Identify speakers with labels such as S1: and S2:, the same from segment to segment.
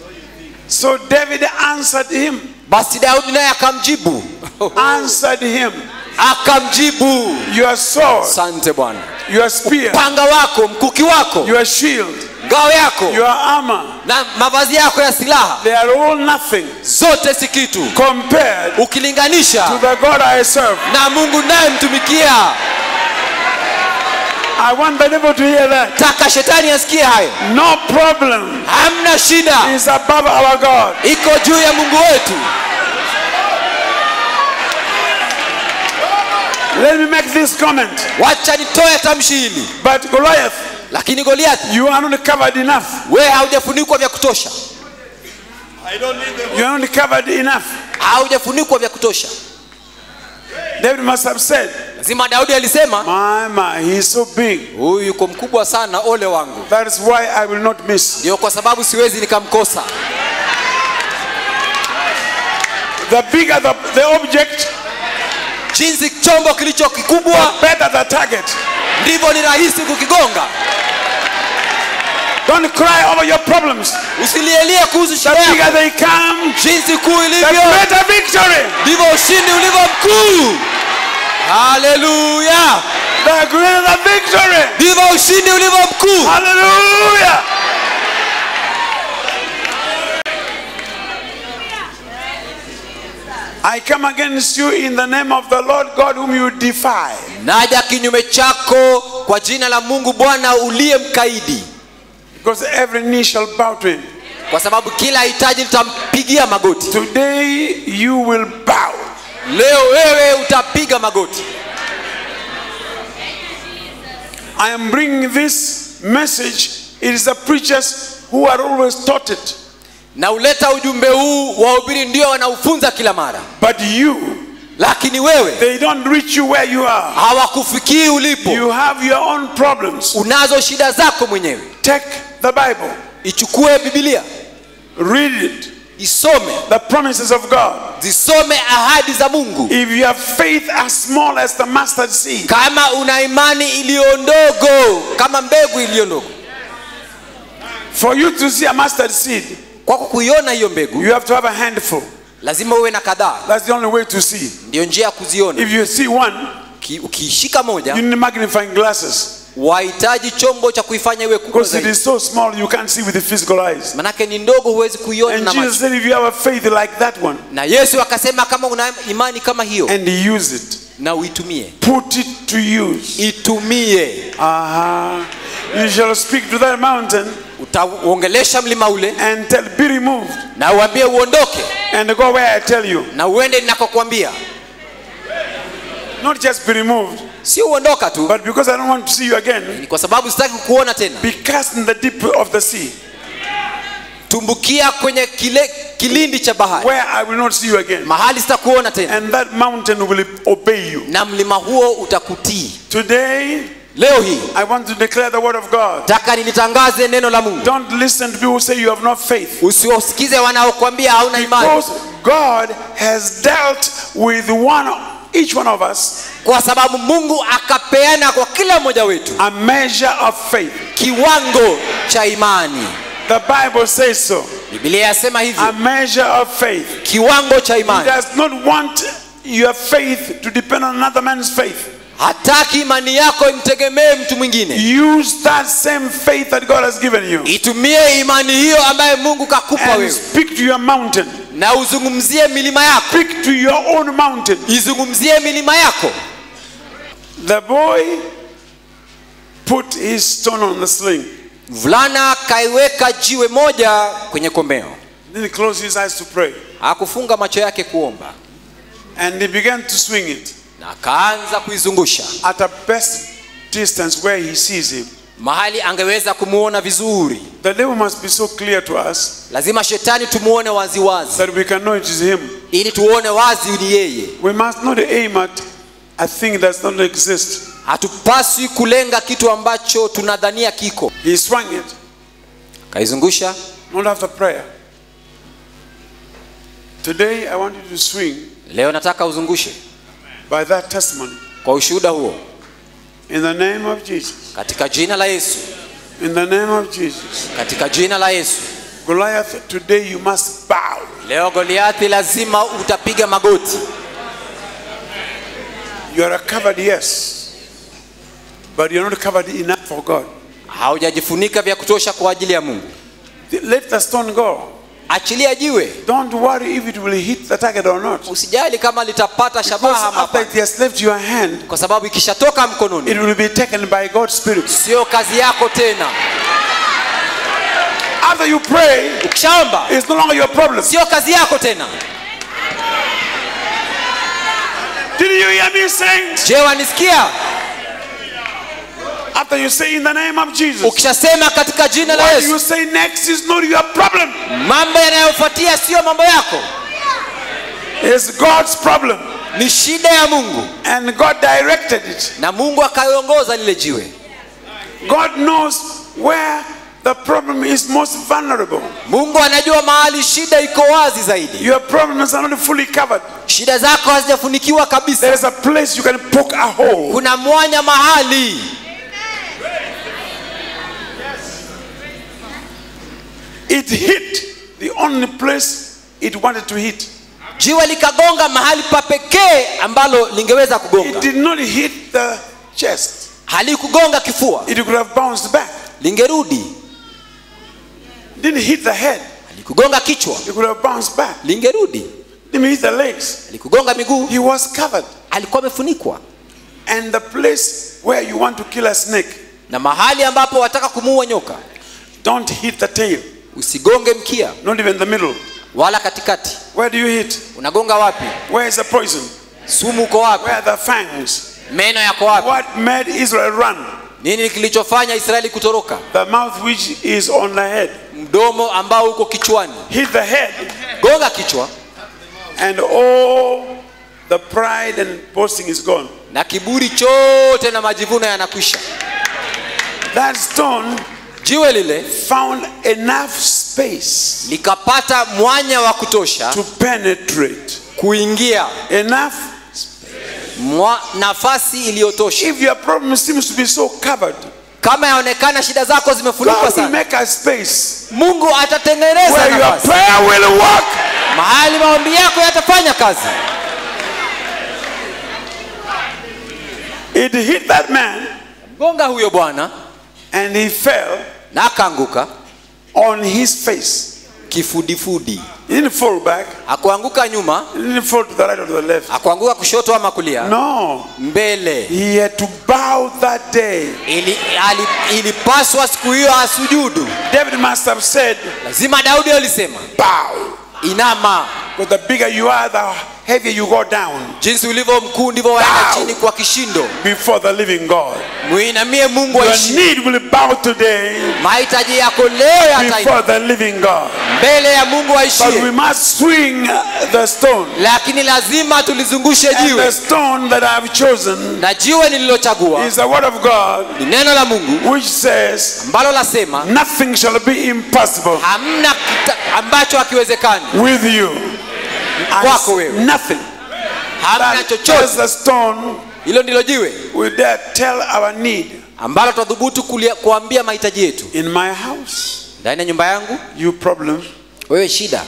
S1: So David answered him,
S2: basi daudi naye akamjibu
S1: answered him,
S2: akamjibu
S1: Your sword,
S2: sante bwana
S1: your spear,
S2: panga wako mkuki wako
S1: your shield,
S2: ngao yako
S1: your armor,
S2: na mavazi yako ya silaha
S1: they are all nothing
S2: zote si kitu
S1: compared to
S2: ukilinganisha
S1: the God I serve.
S2: na mungu naye mtumikia
S1: I want the devil to hear that.
S2: taka shetani asikie hayo
S1: No problem
S2: hamna shida
S1: is above our God.
S2: iko juu ya mungu wetu
S1: Let me make this comment.
S2: wacha nitoe tamshi hili
S1: But Goliath,
S2: lakini goliathi
S1: you are not covered enough.
S2: wewe haujafunikwa vya kutosha
S1: You are not covered enough.
S2: haujafunikwa vya kutosha
S1: David must have said,
S2: lazima daudi alisema
S1: My, my, he is so big.
S2: huyu yuko mkubwa sana ole wangu
S1: That is why I will not miss.
S2: ndio kwa sababu siwezi nikamkosa
S1: The bigger the, the object,
S2: jinsi chombo kilicho kikubwa
S1: better the target.
S2: ndivyo ni rahisi kukigonga
S1: Don't cry over your problems.
S2: usilielie kuhusu
S1: The
S2: shida yako
S1: bigger they come,
S2: jinsi kuu
S1: the
S2: ilivyo
S1: greater victory.
S2: ndivyo ushindi ulivyo mkuu haleluya
S1: The greater victory.
S2: ndivyo ushindi ulivyo mkuu
S1: Hallelujah. I come against you in the name of the Lord God whom you defy.
S2: naja kinyume chako kwa jina la mungu bwana uliye mkaidi
S1: Because every knee shall bow to him.
S2: kwa sababu kila hitaji litampigia magoti
S1: Today you will bow.
S2: leo wewe utapiga magoti
S1: I am bringing this message. It is the preachers who are always taught it.
S2: na uleta ujumbe huu wahubiri ndio wanaufunza kila mara
S1: But you,
S2: lakini wewe
S1: they don't reach you where you are.
S2: hawakufikii ulipo
S1: You have your own problems.
S2: unazo shida zako mwenyewe
S1: Take the Bible,
S2: ichukue bibilia
S1: read it,
S2: isome
S1: the promises of God.
S2: zisome ahadi za mungu
S1: If you have faith as small as the mustard seed,
S2: kama una imani iliyo ndogo kama mbegu iliyo ndogo
S1: for you to see a mustard seed,
S2: kwako kuiona hiyo mbegu
S1: you have to have a handful.
S2: lazima uwe na kadhaa
S1: That's the only way to see.
S2: ndiyo njia ya kuziona
S1: If you see one,
S2: Ki- ukiishika moja
S1: you need magnifying glasses
S2: wahitaji chombo cha kuifanya iwe kubwa
S1: because it
S2: zaidi
S1: is so small you can't see with the physical eyes.
S2: manake ni ndogo huwezi kuiona
S1: And
S2: na
S1: Jesus
S2: macho
S1: said, if you have a faith like that one
S2: na yesu akasema kama una imani kama hiyo
S1: and use it,
S2: na uitumie
S1: put it to use.
S2: itumie
S1: Uh-huh. You shall speak to that mountain
S2: utauongelesha mlima ule
S1: and tell, be removed,
S2: na uambie uondoke
S1: and go where I tell you.
S2: na uende ninakokwambia
S1: Not just be removed,
S2: sio uondoka tu
S1: but because I don't want to see you again,
S2: ni kwa sababu sitaki kukuona tena
S1: be cast in the deep of the sea,
S2: tumbukia kwenye kile kilindi cha bahari
S1: where I will not see you again.
S2: mahali sitakuona tena
S1: And that mountain will obey you.
S2: na mlima huo utakutii
S1: Today,
S2: leo hii
S1: I want to declare the word of God.
S2: taka nilitangaze neno la mungu
S1: Don't listen to people who say you have no faith.
S2: usiwasikize wanaokwambia hauna imani
S1: Because God has dealt with one, each one of us,
S2: kwa sababu mungu akapeana kwa kila mmoja wetu
S1: a measure of faith.
S2: kiwango cha imani
S1: The Bible says so.
S2: biblia yasema
S1: A
S2: hivyo
S1: measure of faith.
S2: kiwango cha
S1: He
S2: imani
S1: does not want your faith to depend on another man's faith.
S2: hataki imani yako imtegemee mtu mwingine
S1: Use that same faith that God has given you
S2: itumie imani hiyo ambayo mungu kakupa
S1: and
S2: wewe
S1: speak to your mountain.
S2: na uzungumzie milima yako
S1: Speak to your own mountain.
S2: izungumzie milima yako
S1: The boy put his stone on the sling.
S2: mvulana kaiweka jiwe moja kwenye kombeo
S1: Then he closed his eyes to pray.
S2: hakufunga macho yake kuomba
S1: And he began to swing it
S2: na akaanza kuizungusha
S1: at a best distance where he sees him.
S2: mahali angeweza kumuona vizuri
S1: The devil must be so clear to us
S2: lazima shetani tumuone waziwazi
S1: that we can know it is him.
S2: ili tuone wazi ni yeye
S1: We must not aim at a thing that does not exist.
S2: hatupaswi kulenga kitu ambacho tunadhania kiko
S1: He swung it,
S2: kaizungusha
S1: not after prayer. Today, I want you to swing
S2: leo nataka uzungushe
S1: by that testimony.
S2: kwa ushuhuda huo
S1: In the name of Jesus.
S2: katika jina la yesu
S1: In the name of Jesus.
S2: katika jina la yesu
S1: Goliath, today you must bow.
S2: leo goliathi lazima utapiga magoti
S1: You are covered, yes, but you're not covered enough for God.
S2: haujajifunika vya kutosha kwa ajili ya mungu
S1: Let the stone go.
S2: achilia jiwe
S1: Don't worry if it will hit the target or not.
S2: usijali kama litapata
S1: Because
S2: shabaha ama
S1: after
S2: hapana.
S1: it has left your hand,
S2: kwa sababu ikishatoka mkononi
S1: it will be taken by God's Spirit.
S2: sio kazi yako tena
S1: After you pray,
S2: ukishaomba
S1: it's no longer your problem.
S2: sio kazi yako tena
S1: Did you hear me saying?
S2: je wanisikia
S1: After you say in the name of Jesus,
S2: ukishasema katika jina la
S1: what you
S2: yesu
S1: say next is not your problem.
S2: mambo yanayofuatia sio mambo yako
S1: It's God's problem.
S2: ni shida ya mungu
S1: And God directed it.
S2: na mungu akaiongoza lile jiwe
S1: God knows where the problem is most vulnerable.
S2: mungu anajua mahali shida iko wazi zaidi
S1: Your problems are not fully covered.
S2: shida zako hazijafunikiwa kabisa
S1: There is a place you can poke a hole.
S2: kuna mwanya mahali
S1: It hit the only place it wanted to hit.
S2: jiwe likagonga mahali pa pekee ambalo lingeweza
S1: It
S2: kugonga
S1: did not hit the chest.
S2: halikugonga kifua
S1: It could have bounced back.
S2: lingerudi
S1: Didn't hit the head.
S2: halikugonga kichwa
S1: It could have bounced back.
S2: lingerudi
S1: Didn't hit the legs.
S2: halikugonga miguu
S1: He was covered.
S2: alikuwa amefunikwa
S1: And the place where you want to kill a snake,
S2: na mahali ambapo wataka kumuua nyoka
S1: don't hit the tail,
S2: usigonge mkia
S1: not even the middle.
S2: wala katikati
S1: Where do you hit?
S2: unagonga wapi
S1: Where is the poison?
S2: sumu uko wapi
S1: Where are the fangs?
S2: meno yako wapi
S1: What made Israel run?
S2: nini kilichofanya israeli kutoroka
S1: The mouth which is on the head.
S2: mdomo ambao uko kichwani
S1: Hit the head,
S2: gonga kichwa
S1: and all the pride and boasting is gone.
S2: na kiburi chote na majivuno yanakwisha
S1: That stone
S2: jiwe lile
S1: found enough space
S2: likapata mwanya wa kutosha
S1: to penetrate.
S2: kuingia
S1: Enough.
S2: mwa, nafasi iliyotosha
S1: If your problem seems to be so covered,
S2: kama yaonekana shida zako zimefunikwa
S1: God will
S2: sana
S1: make a space
S2: mungu atatengeneza
S1: where your
S2: nafasi
S1: prayer will work.
S2: mahali maombi yako yatafanya kazi
S1: It hit that man,
S2: gonga huyo bwana
S1: and he fell
S2: na akaanguka
S1: on his face.
S2: kifudifudi
S1: He didn't fall back.
S2: hakuanguka nyuma
S1: He didn't fall to the right or to the left.
S2: hakuanguka kushoto ama kulia
S1: No.
S2: mbele
S1: He had to bow that day.
S2: Ili, ali, ilipaswa siku hiyo asujudu
S1: David must have said,
S2: lazima daudi alisema
S1: bow.
S2: inama
S1: Because the bigger you are, the heavier you go down
S2: jinsi ulivyo mkuu ndivyo waenda
S1: Bow.
S2: chini kwa kishindo
S1: before the living God.
S2: muinamie mungu
S1: Your
S2: aishi
S1: need will bow today
S2: mahitaji yako leo yatainama
S1: before the living God.
S2: mbele ya mungu
S1: But we
S2: aishie
S1: must swing the stone.
S2: lakini lazima tulizungushe
S1: And the
S2: jiwe
S1: stone that I have chosen
S2: na jiwe nililochagua
S1: is the word of God,
S2: ni neno la mungu
S1: which says,
S2: ambalo lasema
S1: Nothing shall be impossible
S2: hamna kita, ambacho hakiwezekani
S1: with you. I
S2: Kwako
S1: s-
S2: wewe.
S1: Nothing.
S2: hamna
S1: That
S2: chochote
S1: is the stone
S2: hilo ndilo jiwe
S1: we dare tell our need.
S2: ambalo tutadhubutu kulia- kuambia mahitaji yetu
S1: In my house,
S2: ndani ya nyumba yangu
S1: you problem,
S2: wewe shida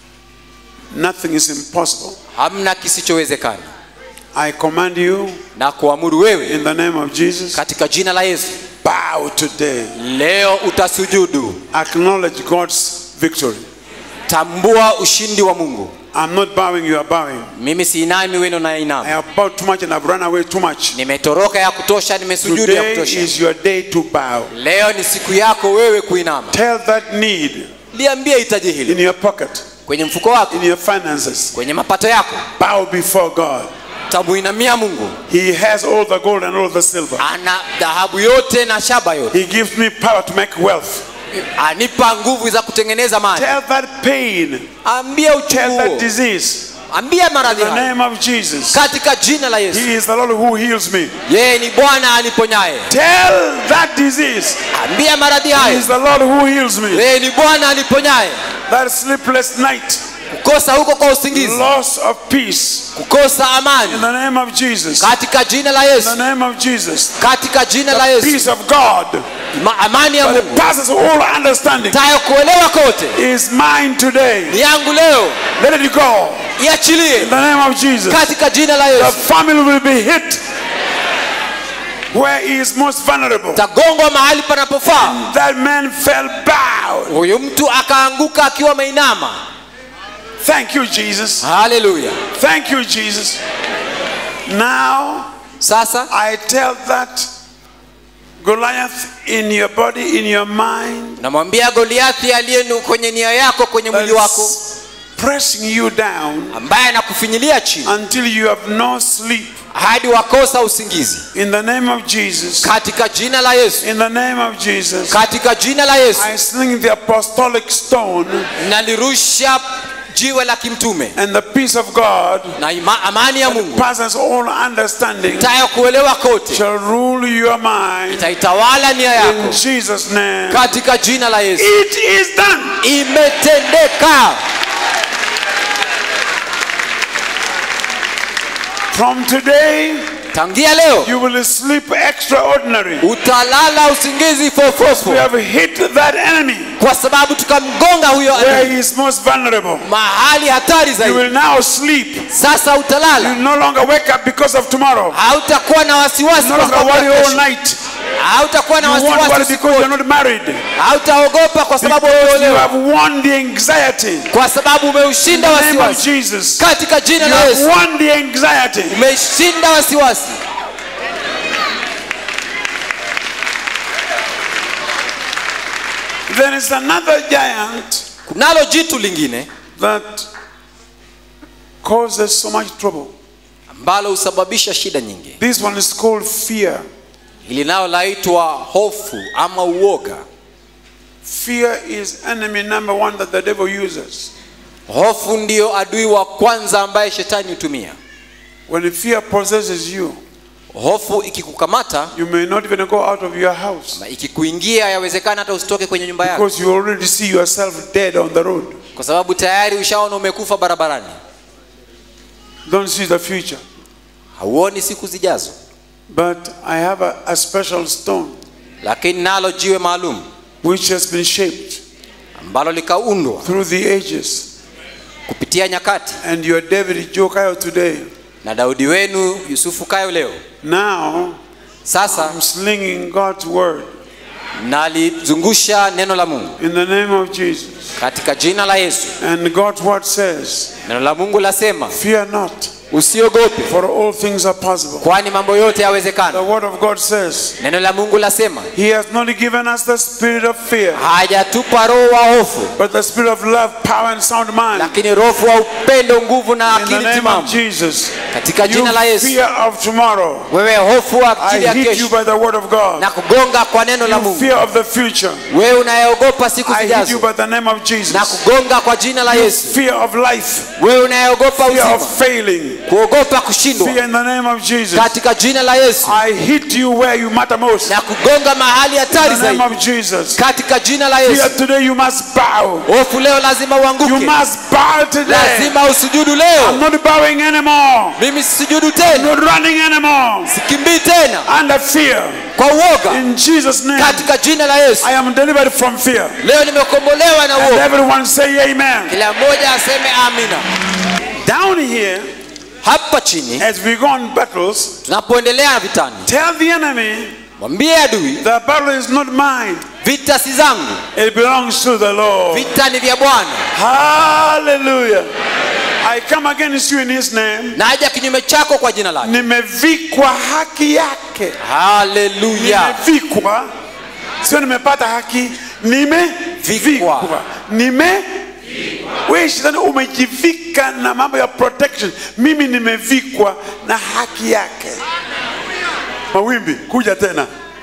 S1: nothing is impossible.
S2: hamna kisichowezekana
S1: I command you
S2: na kuamuru wewe
S1: in the name of Jesus,
S2: katika jina la yesu
S1: bow today.
S2: leo utasujudu
S1: Acknowledge God's victory.
S2: tambua ushindi wa mungu
S1: I'm not bowing, you are bowing.
S2: mimi siinami weno
S1: I
S2: nainama
S1: have bowed too much and I've run away too much.
S2: nimetoroka ya kutosha nimesujudu ya
S1: Today
S2: kutosha
S1: is your day to bow.
S2: leo ni siku yako wewe kuinama
S1: Tell that need
S2: liambie hitaji hili
S1: in your pocket,
S2: kwenye mfuko wako
S1: in your finances.
S2: kwenye mapato yako
S1: Bow before God.
S2: tamuinamia mungu
S1: He has all the gold and all the silver.
S2: ana dhahabu yote na shaba yote
S1: He gives me power to make wealth.
S2: anipa nguvu za kutengeneza mali
S1: Tell that pain,
S2: ambia
S1: tell
S2: uchungu
S1: that
S2: huo
S1: disease.
S2: ambia maradhi
S1: In the
S2: hayo
S1: name of Jesus.
S2: katika jina la yesu
S1: He is the Lord who heals me.
S2: yeye ni bwana aniponyaye
S1: Tell that disease.
S2: ambia maradhi
S1: He
S2: hayo
S1: is the Lord who heals me.
S2: yeye ni bwana aniponyaye
S1: That sleepless night.
S2: kukosa huko kwa usingizi
S1: loss of peace.
S2: kukosa
S1: In
S2: amani
S1: the name of Jesus.
S2: katika jina la
S1: In
S2: yesu
S1: the name of Jesus.
S2: katika jina la
S1: The
S2: yesu
S1: peace of God
S2: Ma- amani ya
S1: that
S2: mungu
S1: passes all understanding
S2: tayo kuelewa kote
S1: is mine today.
S2: ni yangu leo
S1: Let it go.
S2: iachilie
S1: In the name of Jesus.
S2: katika jina la
S1: The
S2: yesu
S1: family will be hit where he is most vulnerable.
S2: tagongwa mahali panapofaa
S1: That man fell bowed.
S2: huyu mtu akaanguka akiwa ameinama
S1: Thank you, Jesus.
S2: haleluya
S1: Thank you, Jesus. Now
S2: sasa
S1: I tell that Goliath in your body, in your mind,
S2: namwambia goliathi aliye nu- kwenye nia yako kwenye mwili wako
S1: that's pressing you down
S2: ambaye anakufinyilia chini
S1: until you have no sleep.
S2: hadi wakosa usingizi
S1: In the name of Jesus.
S2: katika jina la yesu
S1: In the name of Jesus.
S2: katika jina la yesu
S1: I sling the apostolic stone
S2: nalirusha jiwe la kimtume
S1: and the peace of God
S2: na ima, amani ya mungu
S1: passes all understanding
S2: tayo kuelewa kote
S1: shall rule your mind.
S2: itaitawala nia
S1: In
S2: yako
S1: Jesus' name.
S2: katika jina la yesu
S1: It is done.
S2: imetendeka
S1: From today,
S2: tangia leo
S1: you will sleep extraordinary.
S2: utalala usingizi
S1: We
S2: fofofo
S1: have hit that enemy
S2: kwa sababu tukamgonga huyo
S1: where
S2: adui
S1: he is most vulnerable.
S2: mahali hatari
S1: You
S2: zaidi
S1: will now sleep.
S2: sasa
S1: You
S2: utalala
S1: no longer wake up because of tomorrow.
S2: hautakuwa na wasiwasi
S1: No
S2: kwa
S1: longer
S2: sababu
S1: worry
S2: ya
S1: all
S2: kesho.
S1: night.
S2: hautakuwa na
S1: You won't worry
S2: wasiwasi
S1: because you're not married.
S2: hautaogopa kwa sababu
S1: Because you
S2: umeolewa
S1: have won the anxiety.
S2: kwa sababu
S1: In
S2: umeushinda
S1: the name of
S2: wasiwasi
S1: Jesus.
S2: katika jina
S1: You
S2: la
S1: have
S2: yesu
S1: won the anxiety.
S2: umeshinda wasiwasi
S1: There is another giant
S2: kunalo jitu lingine
S1: that causes so much trouble.
S2: ambalo husababisha shida nyingi
S1: This one is called fear.
S2: hili nalo laitwa hofu ama uoga
S1: Fear is enemy number one that the devil uses.
S2: hofu ndiyo adui wa kwanza ambaye shetani hutumia
S1: When fear possesses you,
S2: hofu ikikukamata
S1: you may not even go out of your house
S2: na ikikuingia yawezekana hata usitoke kwenye nyumba yako
S1: because you already see yourself dead on the road.
S2: kwa sababu tayari ushaona umekufa barabarani
S1: Don't see the future.
S2: hauoni siku zijazo
S1: But I have a, a special stone
S2: lakini nalo jiwe maalum
S1: which has been shaped
S2: ambalo likaundwa
S1: through the ages.
S2: kupitia nyakati
S1: And your David Jokayo today.
S2: na daudi wenu yusufu kayo leo
S1: Now
S2: sasa
S1: I'm slinging God's word
S2: nalizungusha neno la mungu
S1: in the name of Jesus.
S2: katika jina la yesu
S1: And God's word says,
S2: neno la mungu lasema
S1: Fear not,
S2: usiogope
S1: for all things are possible.
S2: kwani mambo yote
S1: The
S2: yawezekana
S1: word of God says,
S2: neno la mungu lasema
S1: He has not given us the spirit of fear,
S2: hajatupa roho wa hofu
S1: but the spirit of love, power, and sound mind.
S2: lakini roho wa upendo nguvu na
S1: In the
S2: akili
S1: name of
S2: timamu
S1: Jesus,
S2: katika
S1: you
S2: jina la yesu
S1: fear of tomorrow.
S2: wewe hofu wa
S1: I
S2: akili ya
S1: hit you
S2: kesho
S1: by the word of God.
S2: na kugonga kwa neno la
S1: You
S2: mungu
S1: fear of the future.
S2: wewe unayeogopa siku
S1: I hit you
S2: zijazo
S1: by the name of
S2: na
S1: Jesus.
S2: kugonga kwa jina la yesu
S1: Fear of life,
S2: wewe unayeogopa
S1: fear
S2: uzima
S1: of failing,
S2: kuogopa kushindwa
S1: fear in the name of Jesus.
S2: katika jina la yesu
S1: I hit you where you matter most.
S2: na kugonga mahali hatari
S1: In the name
S2: zaidi
S1: of Jesus.
S2: katika jina la
S1: Fear
S2: yesu
S1: today you must bow.
S2: hofu leo lazima
S1: You
S2: uanguke
S1: must bow today.
S2: lazima usujudu
S1: I'm
S2: leo
S1: not bowing anymore.
S2: mimi sisujudu
S1: I'm
S2: tena
S1: not running anymore.
S2: sikimbii tena
S1: Under fear.
S2: kwa uoga
S1: In Jesus' name.
S2: katika jina la yesu
S1: I am delivered from fear.
S2: leo nimekombolewa na
S1: And
S2: uoga
S1: everyone say amen.
S2: kila mmoja aseme amina
S1: Down here,
S2: hapa chini
S1: as we go on battles,
S2: tunapoendelea na vitani
S1: tell the enemy
S2: mwambie adui
S1: the battle is not mine.
S2: vita si zangu
S1: It belongs to the Lord.
S2: vita ni vya bwana
S1: Hallelujah. I come against you in his name.
S2: naja kinyume chako kwa jina lake
S1: Nimevikwa haki yake.
S2: haleluya
S1: Nimevikwa. Sio nimepata haki, nimevikwa. Nime wewe shetani umejivika na mambo ya protection. Mimi nimevikwa na haki yake. Mawimbi kuja tena.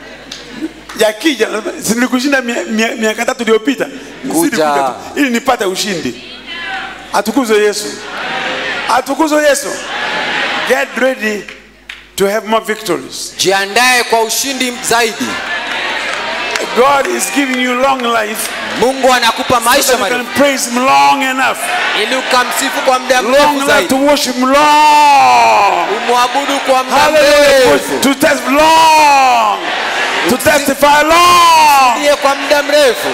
S1: Yakija si nilikushinda mia- mia- miaka tatu iliyopita. Nizidi
S2: Kuja.
S1: tu, ili nipate ushindi. Atukuzwe Yesu. Atukuzwe Yesu. Get ready to have more victories.
S2: jiandae kwa ushindi zaidi
S1: God is giving you long life
S2: mungu anakupa
S1: so
S2: maisha
S1: that you can
S2: marefu
S1: praise Him long enough.
S2: ili ukamsifu kwa muda
S1: Long
S2: mrefu
S1: enough
S2: zaidi
S1: to worship Him long.
S2: umwabudu kwa muda
S1: Hallelujah.
S2: mrefu
S1: To test long. To testify long.
S2: Ndiye kwa muda mrefu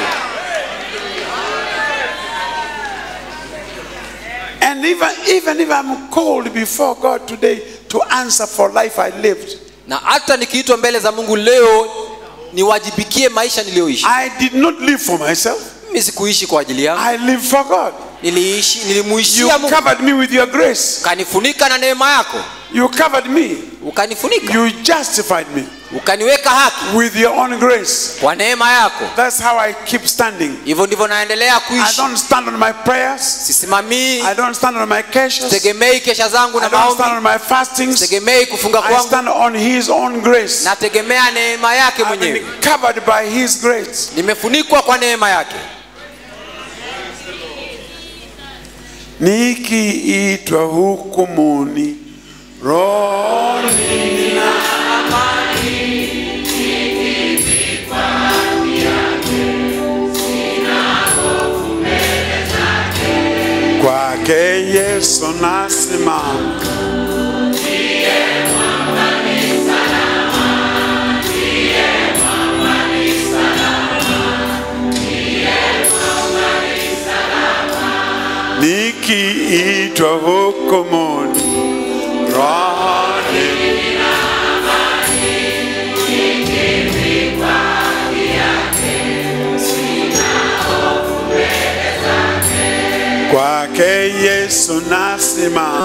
S1: And even, even if I'm called before God today to answer for life I lived,
S2: na hata nikiitwa mbele za mungu leo niwajibikie maisha niliyoishi
S1: I did not live for myself.
S2: mimi sikuishi kwa ajili yangu
S1: I live for God.
S2: niliishi
S1: You
S2: nilimuishia mungu
S1: covered me with your grace.
S2: ukanifunika na neema yako
S1: You covered me.
S2: ukanifunika
S1: You justified me
S2: ukaniweka haki
S1: with your own grace.
S2: kwa neema yako
S1: That's how I keep standing.
S2: hivyo ndivyo naendelea
S1: I
S2: kuishi
S1: don't stand on my prayers.
S2: sisimamii
S1: I don't stand on my caches.
S2: tegemei kesha zangu
S1: I
S2: na
S1: don't stand
S2: maombi
S1: on my fastings.
S2: tegemei kufunga
S1: I
S2: kwangu
S1: stand on His own grace.
S2: nategemea neema yake
S1: I've been
S2: mwenyewe
S1: covered by His grace.
S2: nimefunikwa kwa neema yake
S1: Nikiitwa hukumuni rohoni kwake Yesu nasimama. Nikiitwa hukumuni rohoni kwake Yesu nasimama.